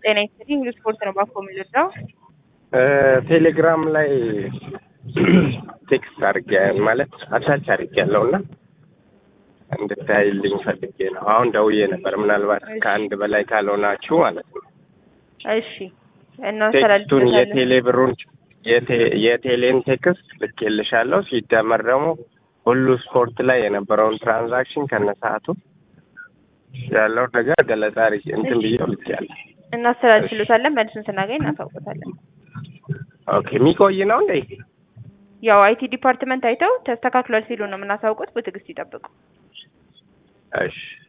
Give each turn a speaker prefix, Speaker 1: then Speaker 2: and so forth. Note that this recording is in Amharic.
Speaker 1: ጤና ይስጥልኝ እንግሊዝ ስፖርት ነው ባኮ የምንረዳው።
Speaker 2: ቴሌግራም ላይ ቴክስት አድርጌ ማለት አታች አድርጌ ያለው እና እንድታይልኝ ፈልጌ ነው። አሁን ደውዬ ነበር። ምናልባት ከአንድ በላይ ካልሆናችሁ ማለት ነው።
Speaker 1: እሺ
Speaker 2: ቴክስቱን
Speaker 1: እናስተላልፍበታለን።
Speaker 2: የቴሌ ብሩን የቴ- የቴሌን ቴክስት ልኬልሻለሁ። ሲደመር ደግሞ ሁሉ ስፖርት ላይ የነበረውን ትራንዛክሽን ከነሰዓቱ ያለው ነገር ገለጻ አድርጌ እንትን ብዬ ልኬያለሁ።
Speaker 1: እናስተላልፍሎታለን። መልሱን ስናገኝ እናሳውቆታለን።
Speaker 2: ኦኬ የሚቆይ ነው እንዴ?
Speaker 1: ያው አይቲ ዲፓርትመንት አይተው ተስተካክሏል ሲሉ ነው የምናሳውቁት። በትዕግስት ይጠብቁ።
Speaker 2: እሺ